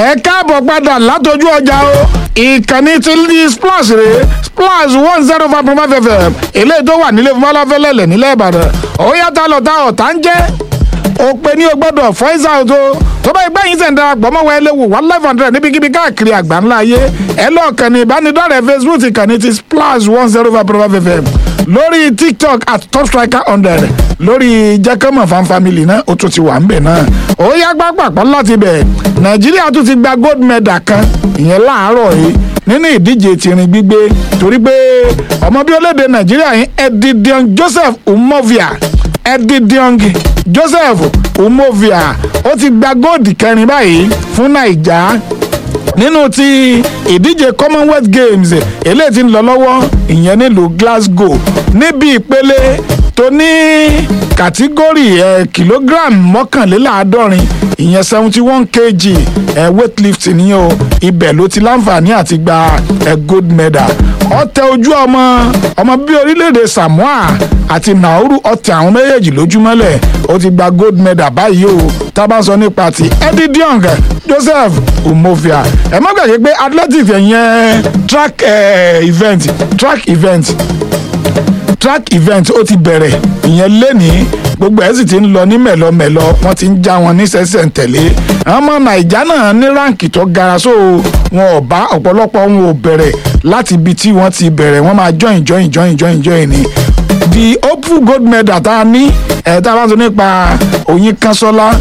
ẹ káàbọ̀ padà látọjú ọjà o ìkànnì ti ní splash rè splash one zero five point five fm eléyìí tó wà nílé fúnmọ́láfẹ́lẹ́lẹ̀ nílẹ̀ ìbàdàn ó yàtọ̀ lọ́tà ọ̀tá ń jẹ́ òpè ní o gbọ́dọ̀ voice out o tó bá gbẹ́ yín sẹ̀ ń darapọ̀ mọ́ wọn ẹlẹ́wù one life hundred níbikíbi káàkiri àgbáńlá ayé ẹ lọ́ọ̀kan ní ìbánidọ́rẹ̀ẹ́ facebook ìkànnì ti splash one zero five point five fm lórí tiktok at top striker hundred lórí jẹ́kẹ́mọ̀ fan family náà ó tún ti wà ń bẹ̀ náà ó yá pápákọ̀ láti bẹ̀ nàìjíríà tún ti gba gold medal kan ìyẹn láàárọ̀ yìí nínú ìdíje tìrìn gbígbé torí pé ọmọ bí olédè nàìjíríà yìí edidion joseph umovia edidion joseph umovia ó ti gba góòdì kẹrin báyìí fún naija nínú ti ìdíje commonwealth games eléyìí ti ń lọ lọ́wọ́ ìyẹn nílùú glasgow níbi ìpele tó ní kàtígórì ẹ̀ kìlógíráàmù mọ́kànléláàádọ́rin ìyẹn seventy one kg ẹ̀ weightlifting ni o ibẹ̀ ló ti láǹfààní àti gba ẹ̀ gold medal ọ̀tẹ̀ ojú ọmọ ọmọ bíi orílẹ̀-èdè samoa àti nauru ọ̀tẹ̀ àwọn méjèèjì lójúmọ́lẹ̀ ó ti gba gold medal báyìí o tá a bá sọ nípa ti eddie diong joseph umovia ẹ má gbàgbé pé athletics ẹ̀yẹn track eh, event track event track event ó ti bẹ̀rẹ̀ ìyẹn lénìí gbogbo ẹ̀ sì ti ń lọ ní mẹ̀lọmẹ̀lọ wọ́n ti ń já wọn ní sẹ́sẹ̀ ń tẹ̀lé àwọn ọmọ nàìjà náà ní ráǹkì tó gara so wọn ò bá ọ̀pọ̀lọpọ̀ wọn ò bẹ̀rẹ̀ láti ibi tí wọ́n ti bẹ̀rẹ̀ wọ́n máa join join join join join ni the hopeful gold medal tá a ní ẹ̀ tá a bá sọ nípa oyin kanṣọ́lá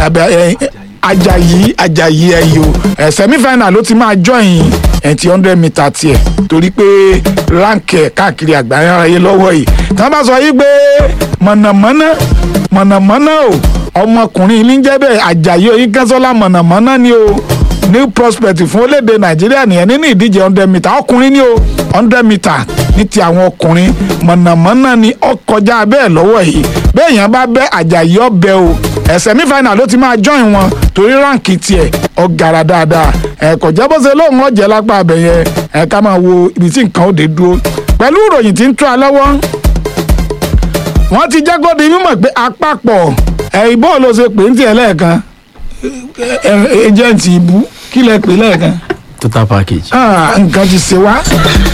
ajayi ajayi ẹyọ ẹ semi-final ló ti máa join ẹ ti hundred meter tiẹ̀ torí pé ránkì ẹ̀ káàkiri àgbáyé ayé lọ́wọ́ yìí tí wọ́n bá sọ yìí pé mọ̀nàmọ́ná mọ̀nàmọ́ná o ọmọkùnrin ilé ń jẹ́ bẹ́ẹ̀ ajayi oyin kanṣọ́lá mọ̀nàmọ́ná ni o new prospect fún orílẹ̀-èdè nàìjíríà nìyẹn nínú ìdíje hundred meter ọkùnrin ni o hundred meter ní ti àwọn ọkùnrin mọ̀nàmọ́ná ni ó kọjá bẹ́ẹ̀ lọ́wọ́ yìí bẹ́ẹ̀ yẹn bá bẹ́ àjàyí ọbẹ̀ o ẹ̀ semi-final ló ti máa join wọn torí ránkì tiẹ̀ ọ gara dáadáa ẹ̀ kò jẹ́ bó ṣe lóun ọ̀jẹ̀ lápá abẹ yẹn ẹ̀ ká máa wo ibi tí nǹkan ó dé dúró pẹ̀lú ìròyìn tí ń tó a lọ́wọ́ wọ́n ti jẹ́ kó di mímọ̀ pé àpapọ̀ ẹ̀ ìbò ló ṣe pè ń tiẹ̀ lẹ́ẹ̀kan ẹjẹǹtì ìbú kí lẹ pè lẹ́ẹ̀kan. total package. nǹkan ti ṣe wá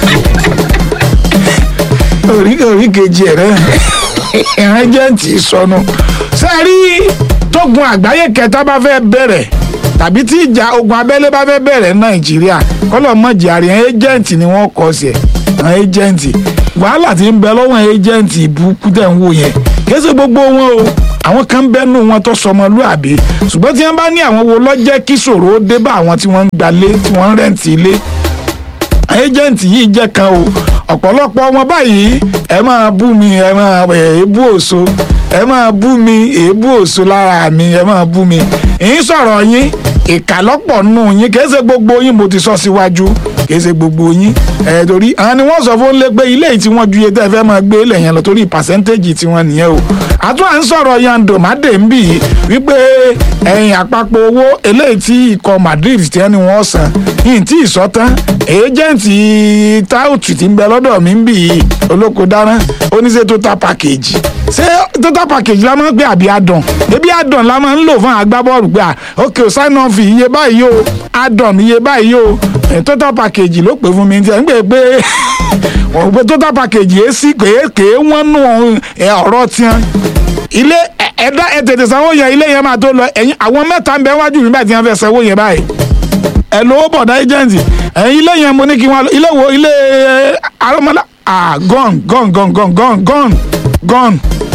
orí orí kejì ẹ̀ rẹ̀ ẹjẹǹtì sọnù sẹ́ẹ̀rí tógun àgbáyé kẹta bá fẹ́ bẹ̀rẹ̀ tàbí tí ìjà ogun abẹ́lé bá fẹ́ bẹ̀rẹ̀ nàìjíríà kọ́lọ̀ mọ̀jì àríyàn ẹjẹǹtì ni wọ́n kọ́ sí ẹ̀ àwọn ẹjẹǹtì wàhálà tí ń bẹ lọ́wọ́ ẹjẹǹtì ìbúkú tẹ̀ ń wò yẹn kí ẹ ṣe gbogbo wọn o àwọn kan bẹ́nu wọn tó sọmọlúàbí ṣùgbọ́n tí wọ́n bá ní àwọn wo lọ́jẹ́ kí ṣòro ó dé bá àwọn tí wọ́n ń gbalé tí wọ́n ń rẹ́ǹtì ilé ẹjẹǹtì yìí jẹ́ kan o ọ̀pọ̀lọpọ̀ wọn báyìí ẹ máa bú mi ẹ máa èébú òṣó ẹ máa bú mi èébú òṣó lára mi ẹ máa bú mi èyí sọ̀rọ̀ yín ìkàlọ́pọ̀ nù yín kì í ṣe gbogbo yín mo ti sọ síwájú kì í ṣe gbogbo yín ẹ torí àwọn ni wọ́n sọ fún lé pé ilé yìí tí wọ́n ju iye tẹ́ fẹ́ máa gbé lẹ̀ yẹn lọ torí pàṣẹ́ntéèjì tí wọ́n nìyẹn o àtúwà ń sọ̀rọ̀ yando made ń bì wípé ẹ̀yìn àpapọ̀ owó eléyìí tí ikọ̀ Madrid tí ẹni wọ́n san yìí tí ìsọ̀tán èjẹ̀ǹtì táùtù tí ń bẹ lọ́dọ̀ mi ń bì í olóko dáná oníṣẹ́ total package ṣé total package la máa ń gbé àbí adàn ebi adàn la máa ń lò fún agbábọ́ọ̀lù pé à ok sign on fee iye báyìí o adàn iye báyìí o total package ló pè fún mi tí ẹ ń gbé pé wọ́n gbé total package yìí sí kéèké wọ́n nù ọ̀rọ̀ tiẹ̀ ilé ẹ̀dá ẹ̀ tètè sanwó yẹn ilé yẹn máa tó lọ ẹ̀yìn àwọn mẹ́ta ń bẹ wájú mi báyìí tí wọ́n fẹ́ sanwó yẹn báyìí ẹ̀ lówó bọ̀dá agent ẹ̀yìn ilé yẹn mo ní kí wọ́n ilé wo ilé arọ́mọlá ah gone gone gone gone gone gone gone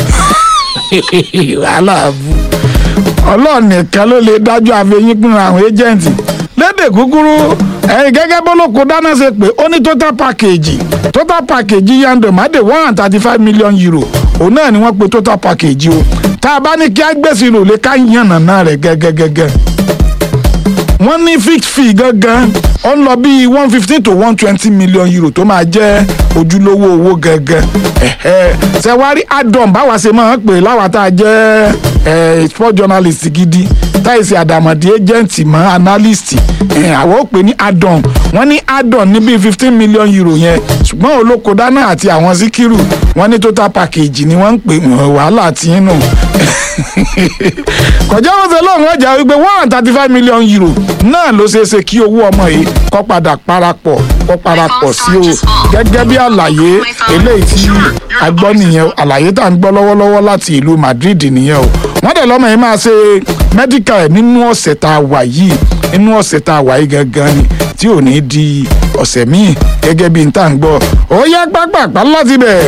wàhálà bú ọlọ́run nìkan ló lè dájú àfẹ́yìn pinnu àwọn agent lédè kúkúrú ẹ̀yìn gẹ́gẹ́ bọ́lọ́kọ dáná ṣe pé ó ní total package total package yando made one hundred thirty five million euro òun náà ni wọ́n pe total package o tá a bá ní kí á gbèsè rò lè ká yànnàná rẹ̀ gẹ́gẹ́gẹ́gẹ́ wọ́n ní fixed fee gangan ó ń lọ bíi one fifteen to one twenty million euro tó máa jẹ́ ojúlówó owó gangan ṣẹ̀wárí adom báwa ṣe máa ń pè láwa tá a jẹ́ sport journalist gidi táìsì àdàmọ̀dì agent mọ́ analyst àwọn ò pè ní adom wọ́n ní adom ní bíi fifteen million euro yẹn ṣùgbọ́n olóko dáná àti àwọn síkírù wọ́n ní total package ni wọ́n ń pè wàhálà tí ń nù kọjá wọn ṣe lóun ọjà wípé one hundred thirty five million euro náà ló ṣeé ṣe kí owó ọmọ yìí kó padà parapọ̀ kó parapọ̀ sí o gẹ́gẹ́ bí àlàyé eléyìí tí a gbọ́ nìyẹn àlàyé tá à ń gbọ́ lọ́wọ́lọ́wọ́ láti ìlú Madrid nìyẹn o wọ́n dẹ̀ lọ́mọ yìí máa ṣe medical ẹ̀ nínú ọ̀sẹ̀ tá a wà yìí nínú ọ̀sẹ̀ tá a wà yìí gangan ni tí ò ní di ọ̀sẹ̀ míì gẹ́gẹ́ bí n tá à ń gbọ́ ó yá pápápá láti bẹ̀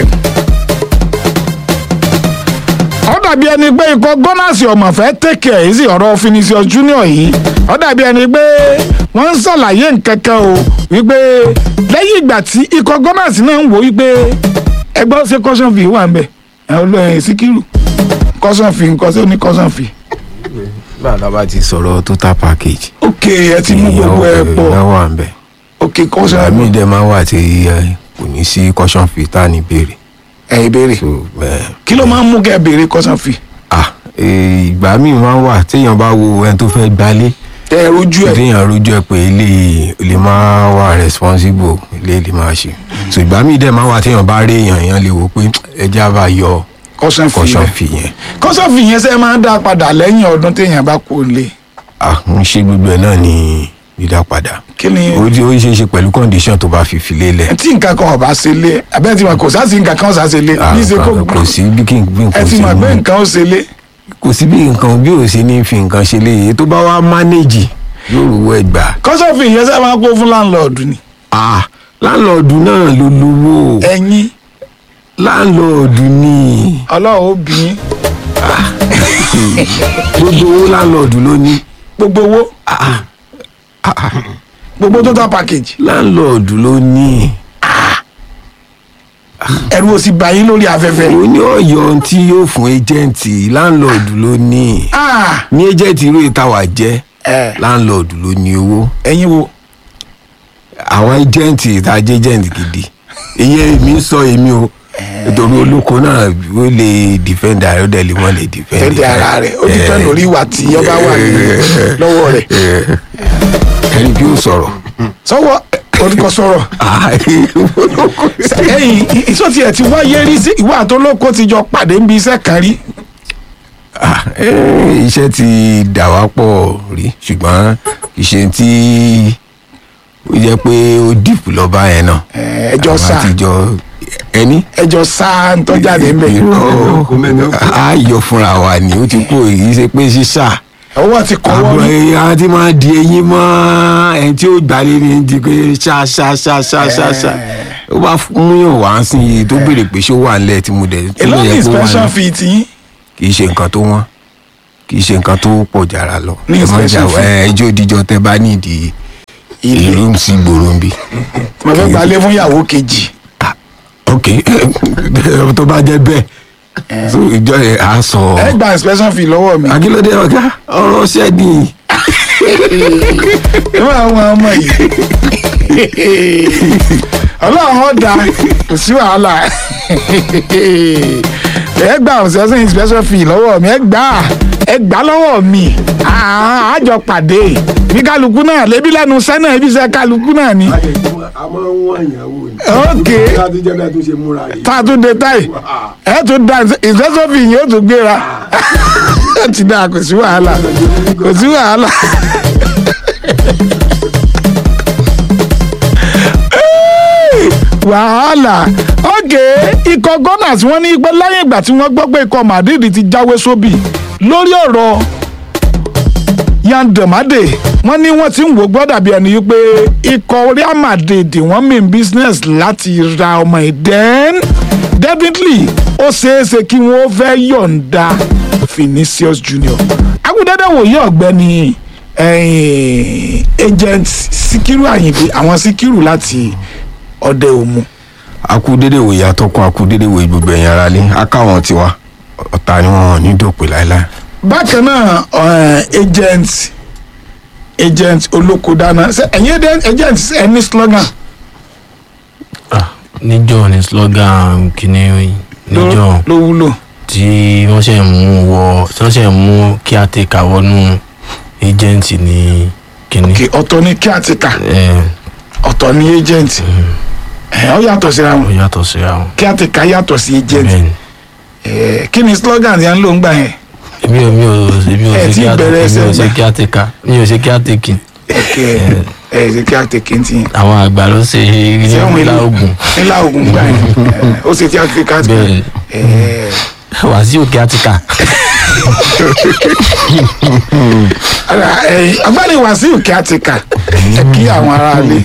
ó dàbí ẹni pé ikọ̀ gọ́nàsì ọmọ fẹ́ tẹ̀kẹ̀ èyí sì ọ̀rọ̀ Vinicius Junior yìí ó dàbí ẹni pé wọ́n ń ṣàlàyé nǹkan kan o wípé lẹ́yìn ìgbà tí ikọ̀ gọ́nàsì náà ń wò wípé ẹgbẹ́ ṣe caution fee wà ń bẹ̀ ẹ̀ olóyè Síkírù caution fee nǹkan ṣé ó ní caution fee. bàbá bá ti sọ̀rọ̀ total package. ok ẹ ti mú gbogbo ẹ pọ̀ ìyẹn wà ń bẹ̀. ok caution àmì ìdẹ máa wà tí ẹ, kò ní sí caution fee tá a ní béèrè. ẹ ìbéèrè so ẹ kí ló máa ń mú kẹ́ ẹ béèrè caution fee. ah eh, ìgbà míì máa ń wà téèyàn bá wo ẹni tó fẹ́ gbalé ẹ rojú ẹ téèyàn rójú ẹ pé ilé lè máa wà responsible ilé lè máa ṣe so ìgbà míì dẹ̀ máa wà téèyàn bá rí èèyàn èèyàn lè wò pé ẹja bá yọ caution fee caution rẹ fee yẹn caution fee yẹn ṣe máa ń dá padà lẹ́yìn ọdún téèyàn bá kú lé ah ń ṣe gbogbo ẹ náà ní dídá padà kí ni ó ó ṣeé ṣe pẹ̀lú condition tó bá fi fi lélẹ̀ tí nǹkan kan ọba ṣe lé abẹ́ tí wọn kò sá sí nǹkan kan ọ̀sá ṣe lé Ah, bí ṣe kó kò sí bí kí n bí ẹ nǹkan ti ṣe mọ̀ pé mú nǹkan ó ṣe lé kò sí bí nǹkan bí ò ṣe ní fi nǹkan ṣe léyìí tó bá wá mánéjì yóò rówó ẹ gbà caution fee yẹn ṣe máa ń kó fún láńlọ́ọ̀dù ni ah láńlọ́ọ̀dù náà ló lówó ẹ̀yin láńlọ́ọ̀dù ni ọlọ́run ó bí yín gbogbo owó láńlọ́ọ̀dù ló ní gbogbo owó gbogbo total package láńlọ́ọ̀dù ló ní ẹ̀rù ò sì bà yín lórí afẹ́fẹ́ ó ní ọ̀yọ́ tí yóò fún ẹjẹǹtì láńlọ́ọ̀dù ló ní Ah, ní ẹjẹǹtì irú ìtawà jẹ́ ẹ, láńlọ́ọ̀dù ló ní owó ẹ̀yin wo àwọn ẹjẹǹtì ìtajẹ ẹjẹǹtì gidi ìyẹn èmi ń sọ èmi o nítorí olóko náà ó lè defend ara ó dẹ̀ lè wọ́n lè defend fẹ́ẹ́ di ara rẹ̀ ó ti fẹ́ lórí ìwà tí ọba wà ní lọ́wọ́ rẹ̀ ẹni bí ó sọ̀rọ̀ sọ́wọ́ orúkọ sọ̀rọ̀ ẹ̀yìn ìsọtí ẹ̀ ti wáyé rí sí ìwà àtọ́lọ́kọ́ ti jọ pàdé níbi iṣẹ́ kan rí Ah, eh, iṣẹ́ ti dà wá pọ̀ rí ṣùgbọ́n iṣẹ́ tí ó jẹ́ pé ó dìpù lọ́ba yẹn náà Eh, ẹjọ́ Àwa sá ti jọ ẹni ẹjọ́ sá ń tọ́jáde ńbẹ irọ́ á yọ fúnra wa ni ó ti kó èyí ṣe pé ṣíṣà ọwọ́ ti kọ́wọ́ àbọ̀ rí ẹ̀yà tí máa di eyín mọ́ ẹni tí ó gbalé ní di pé ṣá ṣá ṣá ṣá ṣá ṣá ó bá múyàn wá sí i tó béèrè pé ṣó wà nílẹ̀ tí mo dẹ̀ tí èló mo ní yẹ kó wà inspection nílẹ̀ fee tí yín kì í ṣe nǹkan tó wọ́n kì í ṣe nǹkan tó pọ̀ jàrà lọ Ní ẹ má jà inspection fee. ẹ ẹjọ́ díjọ́ tẹ bá nídìí ìlú sí gbòòrò ń bì. mo fẹ́ gbalé fún ìyàwó kejì ok tó bá jẹ́ bẹ́ẹ̀ so ìjọ yẹn á sọ ẹ gba inspection fee lọ́wọ́ mi akílódé ọ̀gá ọ̀rọ̀ ṣẹ́ni ìwọ àwọn ọmọ yìí ọlọ́run ọ̀dà kò sí wàhálà ẹ gba ọ̀sẹ̀sẹ̀ inspection fee lọ́wọ́ mi ẹ gbà á ẹ gbà á lọ́wọ́ mi àá àjọ pàdé bí kálukú náà lébi lẹ́nu sẹ́nà ibi iṣẹ́ kálukú náà ni àmọ́ wọ́n ìyàwó ni ok láti jẹ́ bẹ́ẹ̀ tó ṣe múra yìí. tá a tún dé táì ẹ tún da inspection fee yìí ó tún gbéra ẹ ti dáa kò sí wàhálà kò sí wàhálà. wàhálà ókè ikọ̀ gunners wọ́n ní pé lẹ́yìn ìgbà tí wọ́n gbọ́ pé ikọ̀ madrid ti jáwé sóbì lórí ọ̀rọ̀ yan demade wọ́n ní wọ́n ti ń wò gbọ́dọ̀ bí ẹni pé ikọ̀ real madrid wọ́n mean business láti ra ọmọ ẹ̀ then definitely ó ṣeéṣe kí wọ́n fẹ́ yọ̀ǹda Vinicius Junior agudẹ́dẹ́ wòye ọ̀gbẹ́ni eh, agent Síkírù Àyìndé àwọn Síkírù láti ọdẹ òmu akúdédé wòye atọ́kùn akúdédé wòye gbogbo ẹ̀yìn ara lé akáwọn tiwa ọ̀tá ni wọn ò ní dòpè láéláé. bákan náà eh, agent agent olókòdáná ṣe ẹ̀yin agent agent ẹ ní slogan Ah, níjọ́ ni slogan kìíní níjọ́ ló wúlò tí wọ́n ṣe mú wọ tí wọ́n ṣe mú kí a ti kà wọnú agent ní kìíní. kí ọ̀tọ̀ ní kí àti kà ẹ ọ̀tọ̀ ní agent ẹ̀ ọ́ yàtọ̀ síra ó wọn yàtọ̀ síra wọn. kí àti kà yàtọ̀ sí agent bẹ́ẹ̀ni Eh, kí ni slogan yẹn ló ń gbà yẹn mi ò mi ò mi ò Ẹ ṣe ti kí á bẹ̀rẹ̀ mi ò ẹsẹ̀ ṣe gbà. kí á tẹ̀ka mi ò ṣe kí á tẹ̀kì ok ẹ ṣe kí á tẹ kéntì yẹn àwọn àgbà ló ṣe ṣé òun nílá ogun nílá ogun gbà yẹn ẹ, ó ṣe tí a fi ká tẹ bẹ́ẹ̀ ẹ wàsíù kí á ti kà ẹ agbáni wàsíù kí á ti kà ẹ kí àwọn aráalé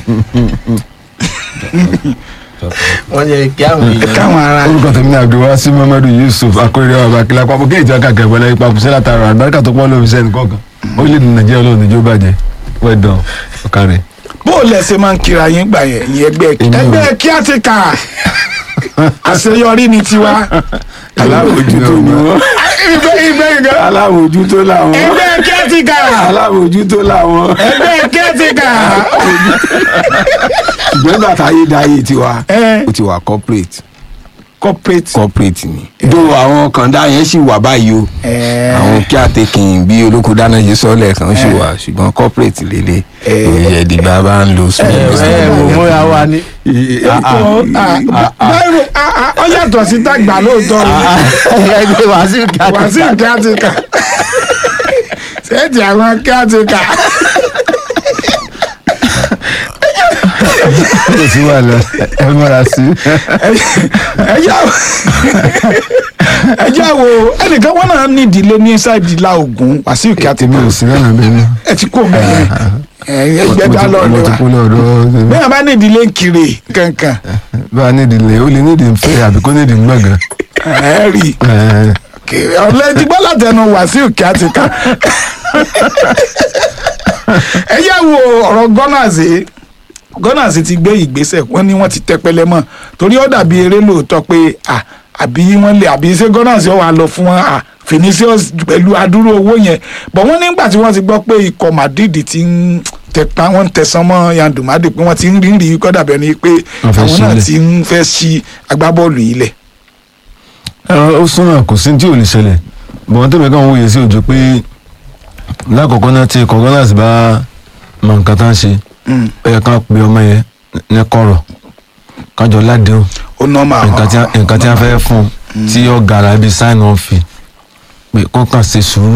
wọ́n yẹ kí àwọn ẹ èèyàn káwọn aráalé. orúkọ tèmi ní abdulwasi muhammadu yusuf akérè ọba akílá papọ̀ kí ìjọ kàkẹ́ ìpínlẹ̀ ipa kùsẹ́ látara àgbàríkà tó pọ̀ lóbi sẹ́ni kọ̀ọ̀kan orílẹ̀-èdè nàìjíríà olóòrùn níjó bàjẹ́ wẹ́dàn ọ̀kàrẹ̀. bó o lẹsẹ máa ń kira yín gbà yẹn ìyẹn ẹgbẹ́ Èmi ò- ẹgbẹ́ kí á ti kà àṣeyọrí ni tiwa aláwòjútó ni wọ́n ìgbẹ́ ìgbẹ́ ìgbẹ́ aláwòjútó làwọn ẹgbẹ́ kí á ti kà aláwòjútó làwọn ẹgbẹ́ kí á ti kà. ṣùgbọ́n ìgbà táyé dáyé tiwa ẹ ó ti wà corporate corporate. corporate ni. do àwọn kàndá yẹn sì wà báyìí o ẹ àwọn kí àtẹkìn bí olóko dáná ṣe sọ́ọ̀lẹ̀ kan sì wà ṣùgbọ́n corporate lélẹ̀ Eh. òye ìdìgbà bá ń lo ẹ ẹ mo múra wa ní. báyìí ọ yàtọ̀ sí dàgbà lóòótọ́ ẹgbẹ́ wàsíù kí á ti wàsíù kí á ti kà ṣéèjì àwọn kí á ti kà. kò sí wàhálà ẹ múra sí. ẹjá ẹjá wo ẹnìkan wọn náà ní ìdílé ní ṣáìdì ìlà Ògùn wàsíù kí á ti èmi kà ò sí lọ́nà bẹ́ẹ̀ ni. ẹ ti kó mẹ́rin ẹgbẹ́ dá mo lọ́ọ̀lẹ́ ti wa kó lọ́dọ̀ bẹ́ẹ̀ bá ní ìdílé kiri kankan bá a nídìí lè ó lè nídìí ń fẹ́ àbí kó nídìí ń gbọ̀ngàn. ẹ rí i ọ̀lẹ́ ti gbọ́ látẹnu wàsíù kí á ti kà ẹ yá wo ọ̀rọ̀ gọ́nàzì gọ́nàzì ti gbé ìgbésẹ̀ wọ́n ní wọ́n ti tẹpẹlẹ mọ́ torí ó dàbí eré lóòótọ́ pé à àbí wọ́n lè àbí ṣé gọ́nàzì ó wà lọ fún wọn à Vinicius pẹ̀lú adúrú owó yẹn bọ̀ wọ́n nígbà tí wọ́n ti gbọ́ pé ikọ̀ Madrid ti ń tẹpa wọ́n ń tẹ̀sán mọ́ yandumade pé wọ́n ti ń rírì kọ́ dàbẹ̀ ni pé Wọ́n fẹ́ àwọn náà sílẹ̀. ti ń fẹ́ ṣí agbábọ́ọ̀lù yìí lẹ̀ ó súnmọ́ kò sí tí ò lè ṣẹlẹ̀ bọ̀wọ́n tẹ̀mẹ̀ kan wòye sí òjò pé lákọ̀ọ́kọ́ náà tí ikọ̀ gunners bá mọ nǹkan tá ń ṣe ó yẹ ká pe ọmọ yẹn ní kọ̀rọ̀ kájọ ládéhùn ó nọ́ọ̀mà nǹkan tí a- nǹkan tí a fẹ́ fún un tí ó gara ibi sign on fee pé kó kàn ṣe sùúrù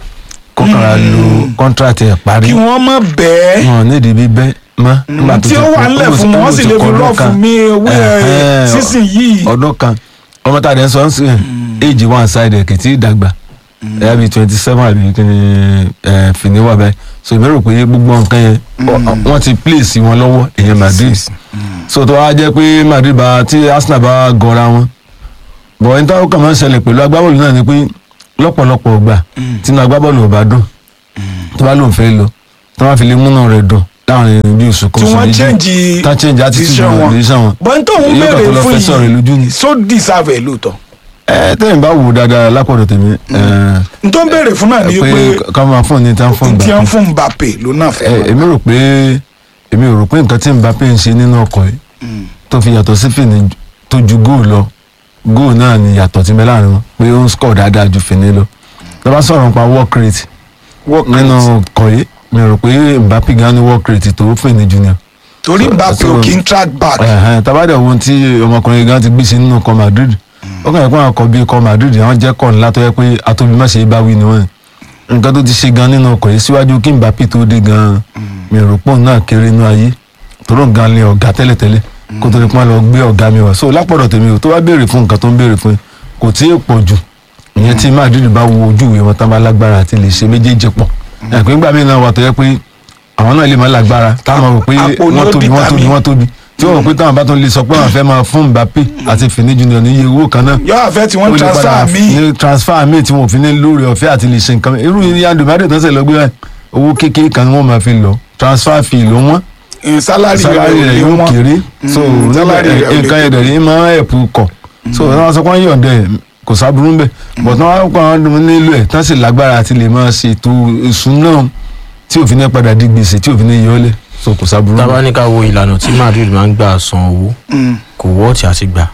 kó kàn ra lo contract ẹ̀ parí kí wọ́n mọ̀ bẹ́ẹ̀ wọn nídìí bíbẹ́ mọ́. nígbà tó tí ti ó wà kó- ńlẹ̀ ó ti- fún wọn ó wọ́n ti sì lè kọ́ fi ọdún rọ́ kan. fún mi owó Ẹ̀hẹ́n, sísìn yìí ọdún kan ọmọ tá a dẹ̀ ń sọ ń sìn éèjì one side kì í tí ì dàgbà ẹ̀yà bíi twenty seven àbí kí ni ẹ̀ fìní wà báyìí so èmi rò pé gbogbo nǹkan yẹn ọ- wọ́n ti place wọn lọ́wọ́ èèyàn Madrid so tó wá jẹ́ pé Madrid bá tí Arsenal bá gọra wọn bọ̀ ẹni táwọn kan máa ń ṣẹlẹ̀ pẹ̀lú agbábọ́ọ̀lù náà ni pé lọ́pọ̀lọpọ̀ ọgbà tí inú agbábọ́ọ̀lù ò bá dùn tó bá lóun fẹ́ lọ tó bá fi lè múnà rẹ̀ dùn láàrin bí oṣù kan tí oṣù wọ́n méjì change tá change attitude decision wọn wọn decision wọn bọ́n tó ń Yóò kàn béèrè tó lọ fún fẹ́ sọ̀rọ̀ yìí lójú ni. so deserve ẹ̀ lóòótọ́ ẹ tẹ́yìn bá wò dáadáa lápọ̀dọ̀ tèmi ẹ n tó ń béèrè fún náà ni pé pé ká máa fún ní tán fún n tí wọ́n ìgbà fún Mbappe ló náà fẹ́ ẹ èmi rò pé èmi ò rò pé nǹkan tí Mbappe ń ṣe nínú ọkọ̀ yìí tó fi yàtọ̀ sí Fini tó ju góò lọ góò náà ni yàtọ̀ tí mẹ́ láàrin wọn pé ó ń score dáadáa ju Fini lọ tó bá sọ̀rọ̀ nípa work rate work nínú rate ọkọ̀ yìí mi rò pé Mbappe gan ní work rate tó Fini junior torí so- Mbappe so- ò kí ń track back ẹ̀hẹ́n tabadẹ ohun tí ọmọkùnrin gan ti gbé sí nínú ọkọ̀ Madrid ó kàn yẹ kó àwọn ọkọ̀ bíi ọkọ̀ Madrid àwọn jẹ́ kọ́ ńlá tó yẹ pé atóbi má ṣe é bá wí ni wọ́n nǹkan tó ti ṣe gan nínú ọkọ̀ yìí síwájú kí Mbappe tó dé gan mi rò pọ̀ náà kéré inú ayé tòró gan ni ọ̀gá tẹ́lẹ̀tẹ́lẹ̀ kó tó ní pọ́n lọ gbé ọ̀gá mi wá so lápọ̀dọ̀ tèmi ò tó bá béèrè fún nǹkan tó ń béèrè fún kò tí ì pọ̀ jù ìyẹn tí Madrid bá wo ojú ìwé wọn tán bá lágbára àti lè ṣe méjèèjì pọ̀ ẹ̀pẹ́ ńgbà míì náà wà tó yẹ pé àwọn náà lè má lágbára táwọn rò pé Àpò ni ó wọ́n tóbi wọ́n tóbi determine. wọ́n tóbi tí wọ́n rò pé táwọn bá tún lè sọ pé àwọn fẹ́ máa fún Mbappe àti Fini Junior ní iye owó kan náà yọ àfẹ́ tí wọ́n ó lè transfer padà mi ní transfer mi tí wọn ò fi ní lórí ọ̀fẹ́ àti lè ṣe nǹkan mi irú yíyan dùmádé tó ń sẹ̀ lọ gbé báyìí owó kékeré kan ni wọ́n máa fi lọ transfer fee ló wọ́n in salary salary rẹ̀ rẹ̀ ò yóò lè wọ́n kéré so Mm, salary rẹ̀ ò lè nǹkan yẹn dẹ̀rẹ̀ máa ń ẹ̀pù kọ̀ so wọ́n sọ pé wọ́n yọ̀ǹda ẹ̀ kò sábúrú ń bẹ̀ but wọ́n pa àwọn ọdún nílò ẹ̀ tán sì lágbára àti lè máa ṣètò ìṣúná tí òfin ní padà di gbèsè tí òfin ní yọlẹ̀ so kò sábúrú ń tábà bẹ̀. ní ká wo ìlànà tí Madrid máa ń gbà san owó Mm, kò wọ́ọ̀tì àti gbà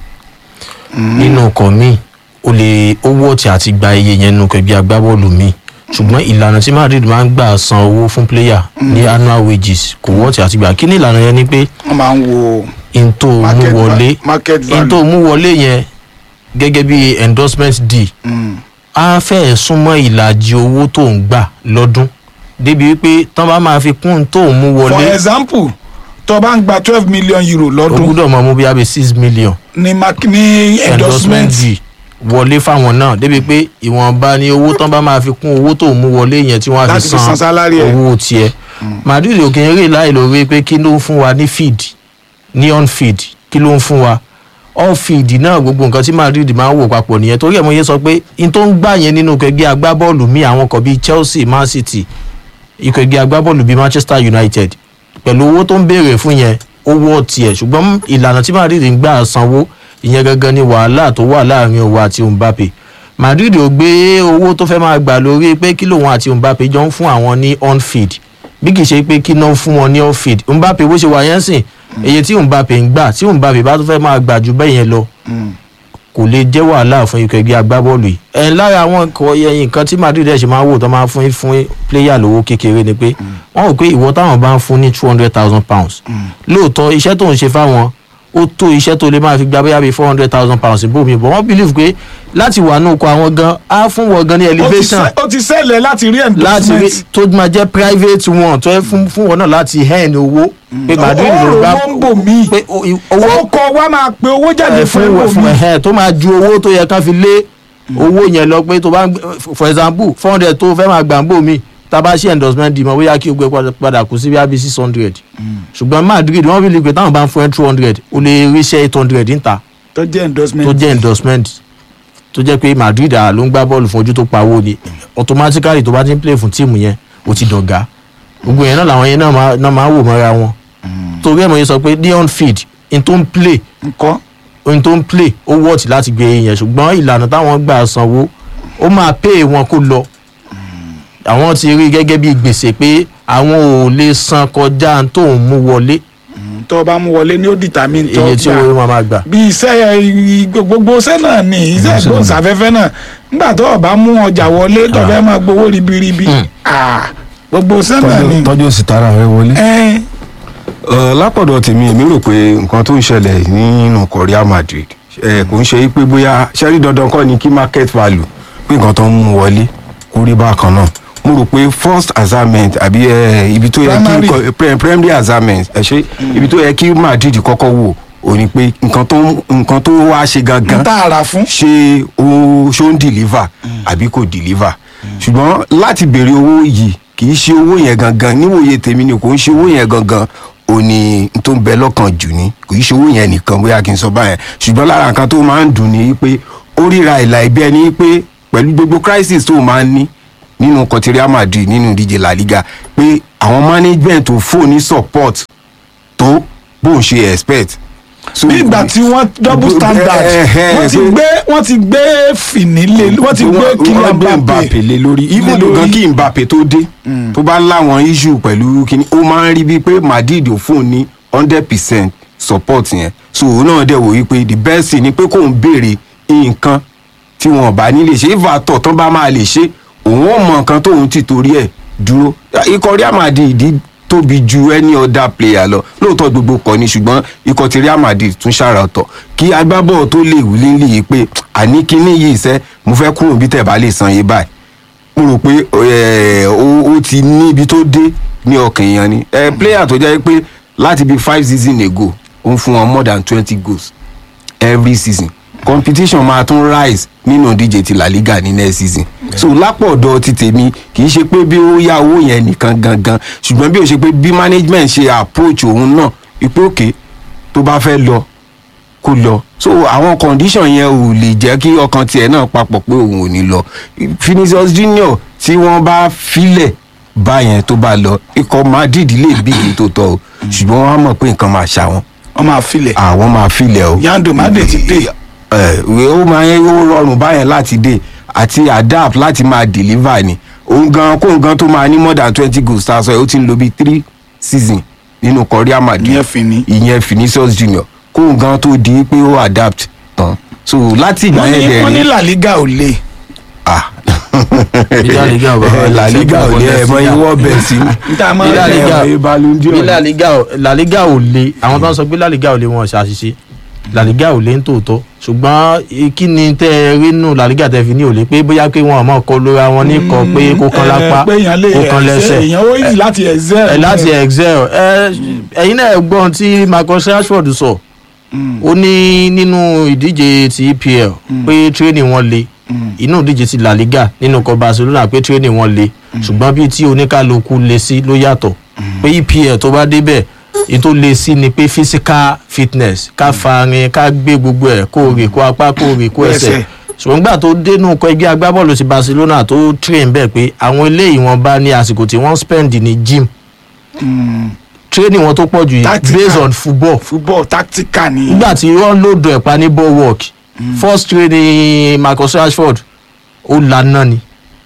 nínú ọkọ̀ míì ó lè ó wọ́ọ̀tì àti gba iye yẹn nínú ẹgbẹ́ agbábọ́ọ̀lù míì ṣùgbọ́n ìlànà tí Madrid máa ń gbà san owó fún player ní annual wages kò wọ́ọ̀tì àti gbà kí ni ìlànà yẹn ni pé wọ́n máa ń wo n tó mú market wọlé va- market n tó value mú wọlé yẹn gẹ́gẹ́ bí endorsement deal Mm, á fẹ́ẹ̀ súnmọ́ ìlàjì owó tó ń gbà lọ́dún débi wípé tán bá máa fi kún un tó ń mú for wọlé example tó o bá ń gba twelve million euro ó lọ́dún gbúdọ̀ mọ mú bí abẹ́ six million ní mark ní endorsement fee wọlé fáwọn náà débi pé ìwọ̀nba ni owó tán bá máa fi kún owó tó ń mú wọlé yẹn tí wọ́n á Láti fi fi san san salary ẹ̀. owó tiẹ̀ Madrid òkè ń rè láì lórí pé kí ló ń fún wa ní feed ní on feed kí ló ń fún wa off feed náà gbogbo nǹkan tí Madrid máa ń wò papọ̀ nìyẹn torí ẹ̀ mo yẹ sọ pé n tó ń gbà yẹn nínú kẹgbẹ́ agbábọ́ọ̀lù míì àwọn kan bíi Chelsea Man City ikọ̀ ẹgbẹ́ agbábọ́ọ̀lù bíi Manchester United pẹ̀lú owó tó ń béèrè fún yẹn owó tiẹ̀ ṣùgbọ́n ìlànà tí Madrid ń gbà sanwó ìyẹn gangan ni wàhálà tó wà láàrin òun àti Mbappe Madrid ò gbé owó tó fẹ́ máa gbà lórí pé kí lòun àti Mbappe jọ ń fún àwọn ní on feed bí kì í ṣe pé kí náà fún wọn ní off feed Mbappe bó ṣe wà yẹn sìn èyí tí Mbappe ń gbà tí Mbappe bá tún fẹ́ máa gbà ju bẹ́ẹ̀ yẹn lọ kò lè jẹ́ wàhálà fún ikọ̀ ẹgbẹ́ agbábọ́ọ̀lù yìí ẹ̀ lára àwọn nǹkan ẹ̀yìn nǹkan tí Madrid ẹ̀ ṣe máa ń wò tó máa ń fún fún pléyà lówó kékeré ni pé wọ́n rò pé ìwọ táwọn bá ń fún ní two hundred thousand pounds lóòótọ́ iṣẹ́ tó ń ṣe fáwọn ó tó iṣẹ́ tó lè máa fi gba bóyá bíi four hundred thousand pounds bómi bọ̀ wọ́n believe pé láti wà nínú oko àwọn gan á fún wọn gan ní ó ti elevation ṣẹ- ó ti ṣẹlẹ̀ láti rí láti rí endorsement tó máa jẹ́ private one tó yẹ fún fún wọn náà láti hẹ́ẹ̀n owó pé Madrid ló ọ̀rọ̀ gbá wọn ń bò mí pé o- i- owó owó kọ wa máa pe owó jáde ẹ, fún fún ẹ̀wọ̀ fún mi ẹ tó máa ju owó tó yẹ kán fi lé owó yẹn lọ pé tó bá ń gbé- for example four hundred tó fẹ́ máa gbà ń bò mí tá a bá ṣe endorsement dì mọ́ bóyá kí o gbé padà- padà kù sí bí i six hundred ṣùgbọ́n Madrid wọ́n fi lè pé táwọn bá ń fún ẹ two hundred o lè ríṣẹ́ eight hundred níta tó jẹ́ endorsement tó jẹ́ endorsement tó jẹ́ pé Madrid à ló ń gbá bọ́ọ̀lù fún ojú tó pawó ni automatically tó bá ti ń play fún tíìmù yẹn o ti dọ̀gá gbogbo yẹn náà làwọn yẹn náà máa- náà máa wò mọ́ra wọn torí ẹ̀ mo yẹ sọ pé leon field n tó ń play nǹkan ohun tó ń play ó wọ́ọ̀tì láti gbé yẹn ṣùgbọ́n ìlànà táwọn gbà sanwó ó máa pay wọn kó lọ àwọn ti rí gẹ́gẹ́ bí gbèsè pé àwọn ò lè san kọjá tó ń mú wọlé tó o bá mú wọlé ní ó determine tó iye tí gbà owó máa máa gbà. bí iṣẹ́ i- gbogbo iṣẹ́ náà ni iṣẹ́ ìgbóhùnsáfẹ́fẹ́ náà nígbà tó o bá mú ọjà wọlé tó o fẹ́ máa gbowó ribiribi ah, gbogbo iṣẹ́ náà ni tọ́jú tọ́jú òsì tara rẹ wọlé. ẹ́n, Ẹ, lápọ̀dọ̀ tèmi èmi rò pé nǹkan tó ń ṣẹlẹ̀ nínú ikọ̀ Real Madrid ẹ, kò ń ṣe pé bóyá ṣẹ́rí dandan kọ́ ni kí market value pé nǹkan tó ń mú wọlé kó rí bákan náà mo rò pé first assignment àbí ẹ, ibi tó yẹ Primary. kí ikọ̀- pre- primary assignment ẹ ṣe ibi tó yẹ kí Madrid kọ́kọ́ wò ò ní pé nǹkan tó ń- nǹkan tó wá ṣe gangan n tá a rà fún ṣé ó ṣó ń deliver àbí kò deliver ṣùgbọ́n láti béèrè owó yìí kì í ṣe owó yẹn gangan níwòye tèmi ni kò ń ṣe owó yẹn gangan ò ní n tó ń bẹ lọ́kàn jù ní kò í ṣe owó yẹn nìkan bóyá kí n sọ báyẹn ṣùgbọ́n lára nǹkan tó máa ń dùn ní pé ó ríra ìlà ìbí ẹni pé pẹ̀lú gbogbo crisis tó máa ń ní nínú kọtí Real Madrid nínú ìdíje La Liga pé àwọn management tó fò ní support tó bóun ṣe expect. So, bí ìgbà tí wọ́n double standard Eh, eh, eh, wọ́n ti pé- gbé wọ́n ti gbé fìnílé wọ́n ti gbé wọ́n Kylian gbé Mbappe Mbappe lé lórí even though gan kí Mbappe tó dé tó bá láwọn issue pẹ̀lú kíní ó máa ń rí bíi pé Madrid ò fún un ní hundred percent support yẹn so òun náà dẹ̀ wò wípé the best thing ni pé kóun béèrè nǹkan tí wọn bá ní lè ṣe ìfàtọ̀ tán bá máa lè ṣe òun ò mọ nǹkan tóun ti torí ẹ̀ dúró ikọ̀ Real Madrid tóbi ju any other player lọ lóòótọ́ gbogbo kọ́ ni ṣùgbọ́n ikọ̀ ti Real Madrid tún ṣàrà ọ̀tọ̀ kí agbábọ́ọ̀ tó lè wí lílì yìí pé àní kíní yìí sẹ́ mo fẹ́ kúrò bí tẹ̀ bá lè san yé báyìí mo rò pé ẹ, ó ó ti ní ibi tó dé ní ọkàn èèyàn ni ẹ player tó jẹ́ pé láti bí five season ago ó ń fún wọn more than twenty goals every season competition máa tún rise nínú ìdíje ti La Liga ní next season so lápò ọ̀dọ̀ ti tèmi kì í ṣe pé bí ó yá owó yẹn nìkan gangan ṣùgbọ́n bí ó ṣe pé bí management ṣe approach òun náà ipò òkè tó bá fẹ́ lọ kó lọ so àwọn condition yẹn ò lè jẹ́ kí ọkàn tiẹ̀ náà papọ̀ pé òun ò ní lọ Vinicius Junior tí wọ́n bá filẹ̀ báyẹn tó bá lọ ikọ̀ Madrid lè bí èyí tó tọ́ o ṣùgbọ́n wọ́n á mọ̀ pé nǹkan máa ṣà wọ́n wọ́n máa filẹ̀ àwọn máa filẹ̀ o Yando Made ti dé ẹ ó máa ń ó rọrùn báyẹn láti dé àti adapt láti máa deliver ni òun gan kóun gan tó máa ní more than twenty goals tá a sọ yìí ó ti ń lo bíi three season nínú Real Madrid Ìyẹn Fini. ìyẹn Vinicius Junior kóun gan tó di pé ó adapt tán so láti ìgbà wọ́n yẹn ní dẹ̀ wọ́n ní rí La Liga ò le ah Bí La Liga ò bá wà Eh, La Liga ò lé ẹ̀ mọ́ ìwọ́ bẹ̀ sí níta máa Bí La ń Liga- jẹ́ ẹ̀ Ballon d'Or. bí La Liga ò- La Liga ò le àwọn tó ń sọ pé La Liga ò le wọn ṣàṣìṣe La Liga ò lé ń tòótọ́ ṣùgbọ́n eh, kí ni tẹ́ ẹ rí nù La Liga tẹ́ fi ní òlé pé bóyá pé wọn àmọ́ kọ lóra wọn ní kọ pé kó kan lápá pé èèyàn lè kó kan lẹ́sẹ̀ èèyàn ó yìí láti excel. ẹ láti excel ẹ ẹyin náà gbọ́n tí Marcus Rashford sọ ó ní nínú ìdíje ti EPL pé training wọn le inú ìdíje ti La Liga nínú kan Barcelona pé training wọn le ṣùgbọ́n bí tí oníkálukú le sí ló yàtọ̀ pé EPL tó bá débẹ̀ èyí tó le sí ni pé physical fitness ká farin ká gbé gbogbo ẹ̀ kó rè kó apá kó rè kó ẹsẹ̀ Ẹsẹ̀. ṣùgbọ́n gbà tó dénú kọ ẹgbẹ́ agbábọ́ọ̀lù ti Barcelona tó train bẹ́ẹ̀ pé àwọn eléyìí wọn bá ní àsìkò tí wọ́n spend ní gym training wọn tó pọ̀ jù yìí Tactical. based on football football tactical ni. nígbà tí wọ́n lòdù ẹ̀pá ní ball work first training Marcus Rashford ó lana ni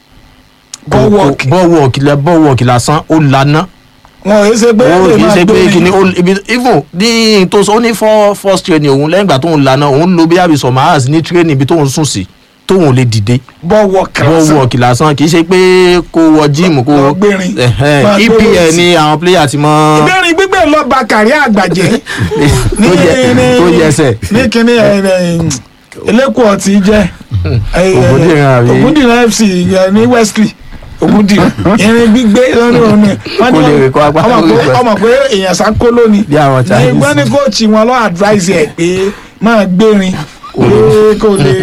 ball work ball work lẹ ball work lásán ó lana wọn ò ṣe pé ó lè kì í máa ṣe pé gbé kìíní ó ibi even ní tó sọ ó ní for first training òun lẹ́yìn ìgbà tóun lana òun lo bí àbí some hours ní training ibi tóun sùn sí tóun ò lè dìde ball work ball lásán. work lásán kì í ṣe pé kó wọ gym kó Lọ gbérin. Ẹ̀hẹ́n, Máa gbé EPL weight. ni àwọn player ti mọ ìbéèrè gbígbé lọ ba kàrí àgbàjẹ́ ní tó yẹ- ní- tó yẹsẹ̀. ní kíní ẹ, ẹ, eléko ọtí jẹ Ògúndìran àbí? Ògúndìran FC ẹ, ní Wesley Ògúndìran irin gbígbé lọ́nà òní wọ́n Kó ní lè rìn kó apá ọmọ lórí pé pẹ̀. ọmọ pé èèyàn sá kó lónìí Bí àwọn ní Chinese. wọ́n ní kóòtù wọn lọ́ advise ẹ̀ pé máa gbérin pé kò lè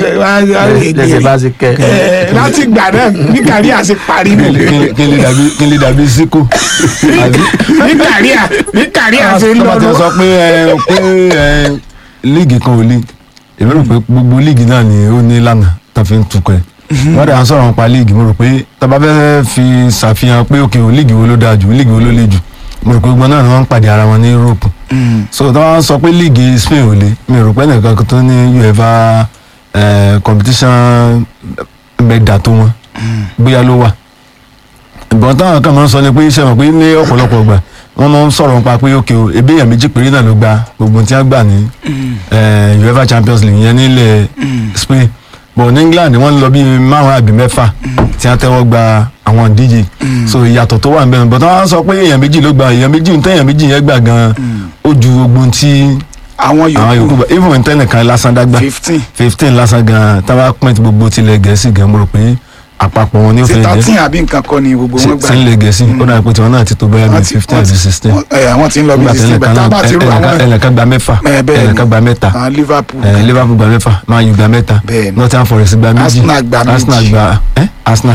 lẹ́sẹ̀ bá ti kẹ́ ẹ láti gbà náà ní kàrí àti parí nù kí n lè dàbí kí n lè dàbí síkò àbí. ní kàrí à ní kàrí àti tọ́ba ti lọ́dún. sọ pé ẹ, pé ẹ, líìgì kan ò lè èmi rò pé gbogbo líìgì náà ni ó ní ìlànà tó fi ń tukọ̀ ẹ̀ wọ́n dà ń sọ̀rọ̀ nípa líìgì mo rò pé tọ́ba fẹ́ fi ṣàfihàn pé òkè ò líìgì wo ló dáa jù líìgì wo ló le jù mo rò pé gbogbo náà ni wọ́n ń pàdé ara wọn ní Europe so tọ́ba ń sọ pé líìgì Spain ò le mi rò pé nìkan tó ní UEFA ẹ, competition mẹ́ta tó wọn bóyá ló wà ìbọn táwọn kan máa ń sọ ni pé iṣẹ́ mọ̀ pé ní ọ̀pọ̀lọpọ̀ gbà wọ́n máa ń sọ̀rọ̀ nípa pé òkè o ebi èèyàn méjì péré náà ló gba gbogbo tí wọ́n gbà ní eh, UEFA Champions League yẹn nílẹ̀ Spain but ní England wọ́n lọ bí márùn àbí mẹ́fà tí wọ́n tẹ́wọ́ gba àwọn ìdíje so ìyàtọ̀ tó wà níbẹ̀ but wọ́n sọ pé èèyàn méjì ló gba èèyàn méjì ń tẹ́ èèyàn méjì yẹn gbà gan ó ju gbogbo tí àwọn àwọn yòókù yòókù gbà even tẹ́nìkan lásán dágbà fifteen fifteen lásán gan táwa pín ti gbogbo tilẹ̀ Gẹ̀ẹ́sì gan mo rò pé àpapọ̀ wọn ni ó sí fẹ́ jẹ́ thirteen àbí nǹkan kọ́ ni gbogbo wọn gbà sí ilé gẹ̀ẹ́sì ó dàbí pé tiwọn náà ti tó bẹ́ẹ̀ Wọ́n bíi ti- fifteen wọ́n àti ti- sixteen wọ́n- ẹ, àwọn tí ń lọ bí nígbà tí sixteen ẹnìkan bẹ́ẹ̀ tá a bá ti rú náà àwọn ẹnìkan gba mẹ́fà ẹ, bẹ́ẹ̀ ni. ẹnìkan gba mẹ́ta àwọn Liverpool ẹ, Liverpool gba mẹ́fà Man U gba mẹ́ta Bẹ́ẹ̀ ni. Nottingham Forest gba méjì Arsenal gba méjì. Arsenal gba ẹ Arsenal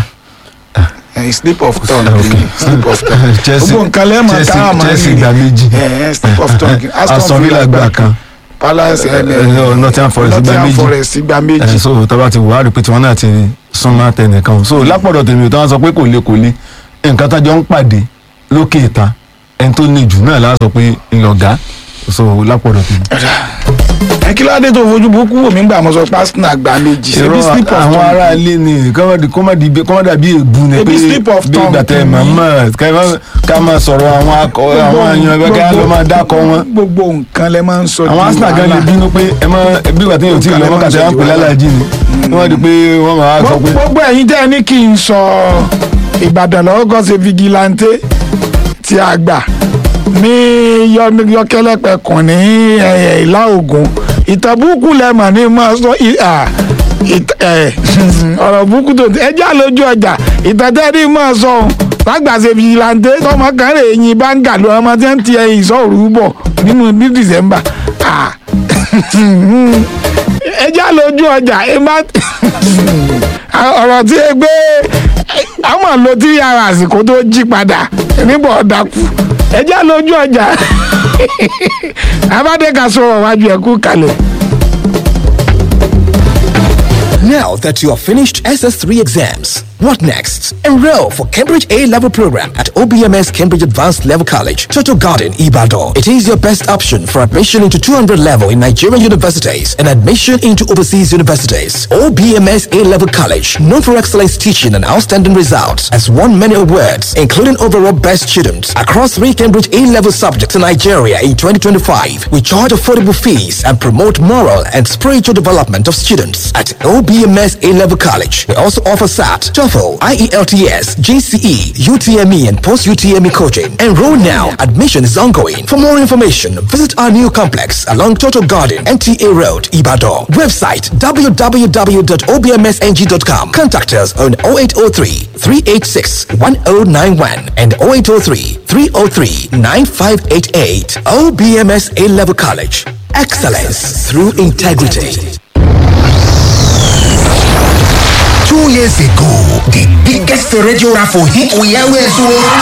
ẹ, slip of tongue ok slip of tongue Chelsea gbogbo nǹkan lẹ́ẹ̀mọ̀ Chelsea- tá a máa Chelsea rí gba méjì ẹ, ẹ, slip of tongue Aston Villa gba kan Palace ẹ, ẹ, ẹ, Nottingham Forest gba Nottingham méjì. Forest gba ẹ méjì so tọ́ba ti wà á rí pé tiwọn náà ti súnmọ́ tẹnìkan so lápọ̀dọ̀ tèmi ò táwọn sọ pé kò le kò le nǹkan tájọ ń pàdé lókè ìta ẹni tó ní jù náà láà sọ pé ńlọgá so lápọ̀dọ̀ tèmi. ẹ kí ló dé tó fojú burúkú wò mí gbà mọ́ sọ pé Arsenal gba méjì ṣebí irọ́ slip of àwọn tongue ará ilé ni kọ́mọ̀dì kọ́mọ̀dì kọ́mọ̀dà bíi ègbú ni Ebi pé slip of bí ìgbà tongue tẹ kì í. màmá ká máa sọ̀rọ̀ àwọn akọ àwọn èèyàn ẹgbẹ́ ká ló máa dákọ̀ wọn. gbogbo nǹkan lẹ máa ń sọ àwọn di Arsenal gan lè wàhálà. bínú pé ẹ mọ bí ìgbà tí yóò tí ì lọ mọ́kà tẹ wọ́n pè lálàjì ni wọ́n di pé wọ́n máa sọ pé gbogbo ẹ̀yin tẹ́ ẹ ní kí n sọ Ìbàdàn lọ́gọ́ ṣe vigilante tí a gbà ní yọ- yọkẹlẹpẹkùn ní ẹ, ìlà Ògùn ìtàn burúkú lẹ́mọ̀ ní máa sọ ì- à, ìt- ẹ, ọ̀rọ̀ burúkú tó ẹ já lójú ọjà ìtàn tẹ́ ní máa sọ ohun lágbà ṣe vigilante tọmọ kan rè yin báńgà lọ ọmọ tí ń ti ẹyin ìṣòro bọ̀ nínú ní December Ah. ẹ já lójú ọjà ẹ má ọ̀rọ̀ tí ẹ gbé àwọn lo tí ara àsìkò tó jí padà níbo ọ̀dàkù ẹ já lójú ọjà abádẹ́ka sọ̀rọ̀ wájú ẹ̀kú kalẹ̀. Now that you have finished SS3 exams, what next? Enroll for Cambridge A level program at OBMS Cambridge Advanced Level College, Toto Garden, Ibadan. It is your best option for admission into 200 level in Nigerian universities and admission into overseas universities. OBMS A level college, known for excellence teaching and outstanding results, has won many awards, including overall best student across three Cambridge A level subjects in Nigeria in 2025. We charge affordable fees and promote moral and spiritual development of students at OBMS A level college. We also offer SAT, TOEFL, IELTS, GCE, UTME, and post UTME coaching. Enroll now. Admission is ongoing. For more information, visit our new complex along Total Garden, NTA Road, Ibadan. Website www.obmsng.com. Contact us on 0803 386 1091 and 0803 303 9588. OBMS A Level College. Excellence through integrity. Two years ago, the biggest radio raffle hit we always won.